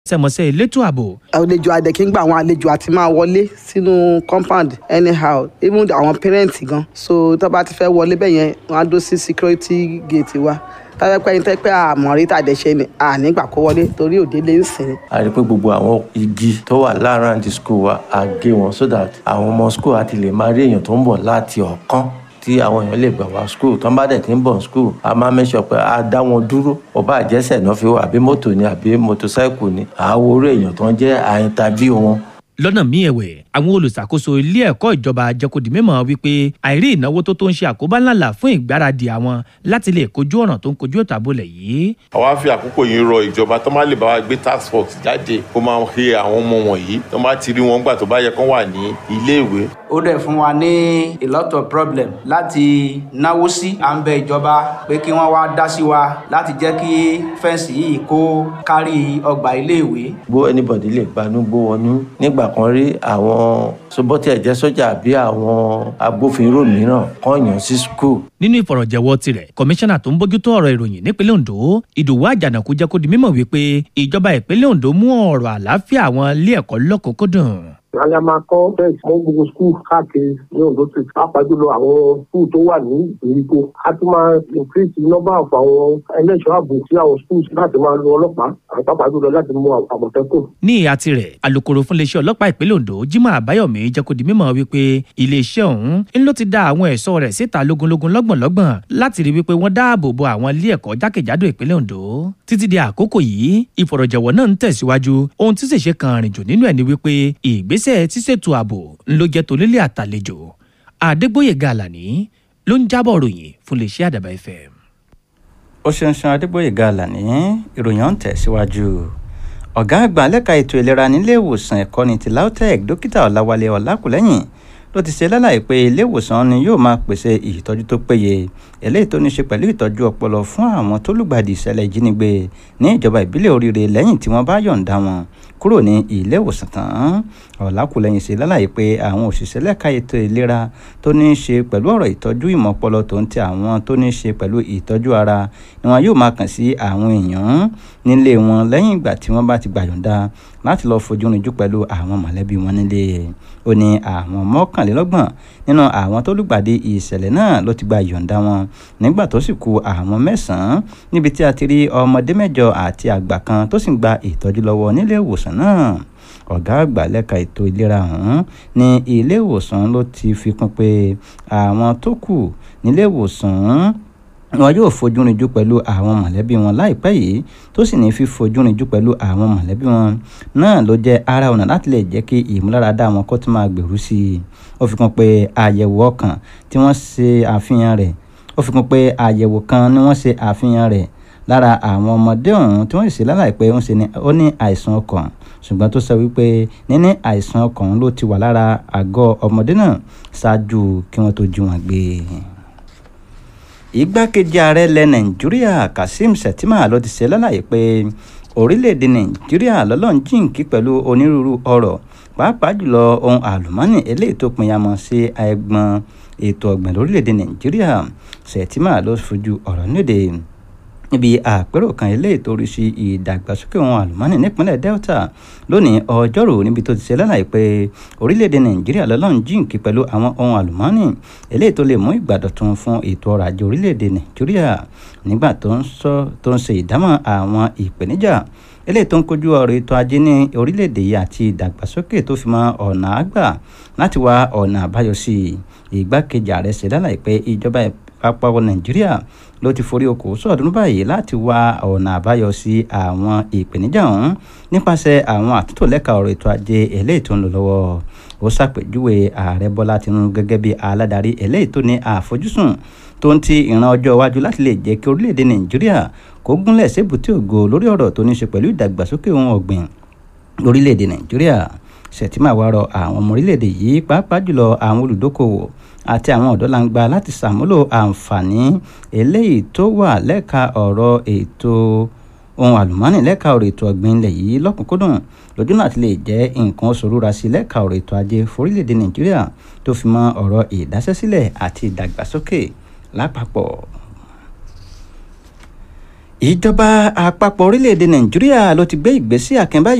sẹmọsẹ elétò ààbò àlejò adẹ̀kí ń gba àwọn àlejò àti máa wọlé sínú compound anyhow even àwọn parents gan so tó bá ti fẹ́ wọlé bẹ́ẹ̀ yẹn wọ́n á dó sí security gate wa táyà pé ẹni tẹ́ pé àmọ̀rí tàdẹ̀ṣe ni ànígbà kó wọlé torí òde lè ń sìn. a rí i pé gbogbo àwọn igi tó wà láàárín the school wa a gé wọn so that àwọn ọmọ school àti lè máa rí èèyàn tó ń bọ̀ láti ọ̀kan tí àwọn èèyàn lè gbà wá school tó ń bá dẹ̀ tí ń bọ̀ school a máa mẹ́sọ̀ pé a dá wọn dúró ọba àjẹsẹ̀ náà fi wá àbí mọ́tò ni àbí mọ́tòsáìkù ni àwo orí èèyàn tó ń jẹ́ àyíntàbí wọn lọ́nà míì ẹ̀wẹ̀ àwọn olùṣàkóso ilé ẹ̀kọ́ ìjọba jẹ́kọ̀dì mímọ̀ wípé àìrí ìnáwó tó tó ń ṣe àkóbá ńláńlá fún ìgbáradì àwọn láti lè kojú ọ̀ràn tó ń kojú ètò àbólẹ̀ yìí. àwa fi àkókò yìí rọ ìjọba tó má lè bá wa gbé task force jáde kó máa he àwọn ọmọ wọ̀nyí tó má ti rí wọn gbà tó bá yẹ kán wà ní iléèwé. ó dẹ̀ fún wa ní a lot of problem láti náwó sí à ń bẹ ìjọba pé kí wọ́n wá dá sí wa láti jẹ́ kí fẹ́ǹsì yìí kó kárí ọgbà iléèwé. bó anybody lè gbanú gbó wọnú nígbà kan rí àwọn sobọ́tì ẹ̀jẹ̀ sójà àbí àwọn agbófinró mìíràn kàn yàn sí skul. nínú ìfọ̀rọ̀jẹ̀wọ́ tirẹ̀ kọmíṣánná tó ń bójútó ọ̀rọ̀ ìròyìn nípínlẹ̀ ondo ìdòwú àjànàkú jẹ́ kó di mímọ̀ wípé ìjọba ìpínlẹ̀ ondo mú ọ̀rọ̀ àlàáfíà àwọn ilé ẹ̀kọ́ lọ́kùnkúndùn alẹ́ a máa kọ́ bẹ́ẹ̀ mọ́ gbogbo skul káàkiri ní ondo state pàápàá jùlọ àwọn skul tó wà ní ìgbèríko a tún máa increase number of àwọn ẹlẹ́ṣọ́ ààbò sí àwọn schools láti máa lo ọlọ́pàá àwọn pàápàá jùlọ láti mú àmọ̀tẹ́kùn. ní ìhà tirẹ̀ alūkkóró fún iléeṣẹ́ ọlọ́pàá ìpínlẹ̀ ondo jimoh abayomi jẹ́ kó di mímọ̀ wípé iléeṣẹ́ ọ̀hún ń ló ti dá àwọn ẹ̀ṣọ́ rẹ̀ síta lógúnlógún lọ́gbọ̀nlọ́gbọ̀n láti rí wípé wọ́n dáàbò bo àwọn ilé ẹ̀kọ́ jákèjádò ìpínlẹ̀ ondo títí di àkókò yìí ìfọ̀rọ̀jẹ̀wọ̀ náà ń tẹ̀síwájú ohun tí ṣèṣe kan rìn jù nínú ẹ̀ ni wípé ìgbésẹ̀ tíṣètò ààbò ń ló jẹ́ tonílé àtàlejò àdégbòyèga àlàní ló ń jábọ̀ ròyìn fún iléeṣẹ́ àdàbà fm. ó ṣeun ṣeun adégbòyèga àlàní ìròyìn ọ̀hún tẹ̀síwájú ọ̀gá àgbà lẹ́ka ètò ìlera nílé ìwòsàn ẹ̀kọ́ni ti lautech dókítà ọ̀làwálé ọ̀làkùlẹ́yìn ló ti ṣe lálàyé pé ilé ìwòsàn ni yóò máa pèsè ìtọ́jú tó péye eléyìí tó ní ṣe pẹ̀lú ìtọ́jú ọpọlọ fún àwọn tó lùgbàdì ìṣẹ̀lẹ̀ ìjínigbé ní ìjọba ìbílẹ̀ oríire lẹ́yìn tí wọ́n bá yọ̀ǹda wọn kúrò ní ilé ìwòsàn tán ọ̀làkùlẹ̀yìn ṣe lálàyé pé àwọn òṣìṣẹ́ lẹ́ka ètò ìlera tó ní í ṣe pẹ̀lú ọ̀rọ̀ ìtọ́jú ìmọ̀ ọpọlọ tó ń ti àwọn tó ní í ṣe pẹ̀lú ìtọ́jú ara ni wọn yóò máa kàn sí àwọn èèyàn nílé wọn lẹ́yìn ìgbà tí wọ́n bá ti gbà yọ̀ǹda láti lọ́ọ́ fojú rinjú pẹ̀lú àwọn mọ̀lẹ́bí wọn nílé ó ní àwọn mọ́kànlélọ́gbọ̀n nínú àwọn tó lùgbàdì ìṣẹ̀lẹ̀ náà ló ti gba ìyọ̀ǹda wọn nígbà tó sì kù àwọn mẹ́sàn-án níbi tí a ti rí ọmọdé mẹ́jọ àti àgbà kan tó sì ń gba ìtọ́jú lọ́wọ́ nílé ìwòsàn náà ọ̀gá àgbà lẹ́ka ètò ìlera ọ̀hún ní ilé ìwòsàn ló ti fi kún pé àwọn tó kù nílé ìwòsàn wọn yóò fojú rinjú pẹ̀lú àwọn mọ̀lẹ́bí wọn láìpẹ́ yìí tó sì ní fífojú rinjú pẹ̀lú àwọn mọ̀lẹ́bí wọn náà ló jẹ́ ara ọ̀nà láti lè jẹ́ kí ìmúláradá wọn kó tún máa gbèrú sí i ó fi kún pé àyẹ̀wò ọkàn tí wọ́n ṣe àfihàn rẹ̀ ó fi kún pé àyẹ̀wò kan ni wọ́n ṣe àfihàn rẹ̀ lára àwọn ọmọdé ọ̀hún tí wọ́n sì ṣe lálàyé pé ó ní àìsàn ọkàn ṣùgbọ́n tó sọ wípé níní àìsàn ọkàn ló ti wà lára àgọ́ ọmọdé náà ṣáájú kí wọ́n tó jí wọn gbé igbákejì ààrẹ ilẹ̀ nàìjíríà kazeem shettima ló ti ṣe lálàyé pé orílẹ̀-èdè nàìjíríà lọ́lọ́run jíǹkí pẹ̀lú onírúurú ọ̀rọ̀ pàápàá jùlọ ohun àlùmọ́ọ́nì eléyìí tó pinyamọ́ sí ẹgbọ́n ètò ọ̀gbìn lórílẹ̀-èdè nàìjíríà shettima ló fojú ọ̀rọ̀ níde níbi àpérò kan eléyìí tó rí sí ìdàgbàsókè ohun àlùmọ́ọ́nì nípínlẹ̀ delta lónìí ọjọ́rú níbi tó ti ṣe lálàyé pé orílẹ̀-èdè nàìjíríà lọ́lọ́run jíǹkí pẹ̀lú àwọn ohun àlùmọ́ọ́nì eléyìí tó lè mú ìgbàdọ̀tun fún ètò ọrọ̀ ajé orílẹ̀-èdè nàìjíríà nígbà tó ń sọ tó ń ṣe ìdámọ̀ àwọn ìpèníjà eléyìí tó ń kojú ọrọ̀ ètò ajé ní orílẹ̀-èdè yìí àti ìdàgbàsókè tó fi mọ́ ọ̀nà àgbà láti wá ọ̀nà àbáyọ sí ìgbákejì ààrẹ ṣe lálàyé pé ìjọba àpapọ̀ nàìjíríà ló ti forí okòó sọ̀dún báyìí láti wá ọ̀nà àbáyọ sí àwọn ìpèníjà ọ̀hún nípasẹ̀ àwọn àtúntò lẹ́ka ọ̀rọ̀ ètò ajé eléyìí tó ń lò lọ́wọ́ ó ṣàpèjúwe ààrẹ bọ́lá tinubu gẹ́gẹ́ bí aládarí eléyìí tó ní àfojúsùn tó ń ti ìran ọjọ́ iwájú láti lè jẹ́ kí orílẹ̀-èdè nàìjíríà kó gúnlẹ̀ sébùté ògo lórí ọ̀rọ̀ tó ní ṣe pẹ̀lú ìdàgbàsókè ohun ọ̀gbìn lórílẹ̀-èdè nàìjíríà ṣètìmá wa rọ àwọn ọmọ orílẹ̀-èdè yìí pàápàá jùlọ àwọn olùdókòwò àti àwọn ọ̀dọ́langba láti ṣàmúlò àǹfààní eléyìí tó wà lẹ́ka ọ̀rọ̀ ètò ohun àlùmọ́ọ́nì lẹ́ka ọ̀rọ̀ ètò ọ̀gbìn ilẹ̀ yìí lọ́kùnkúndùn lójú náà ti lè jẹ́ nǹkan oṣù rúra sí lẹ́ka ọ̀rọ̀ ètò ajé forílẹ̀-èdè nàìjíríà tó fi mọ́ ọ̀rọ̀ ìdásẹ́sílẹ̀ àti ìdàgbàsókè lápapọ̀ ìjọba àpapọ̀ orílẹ̀-èdè nàìjíríà ló ti gbé ìgbésí àkànbá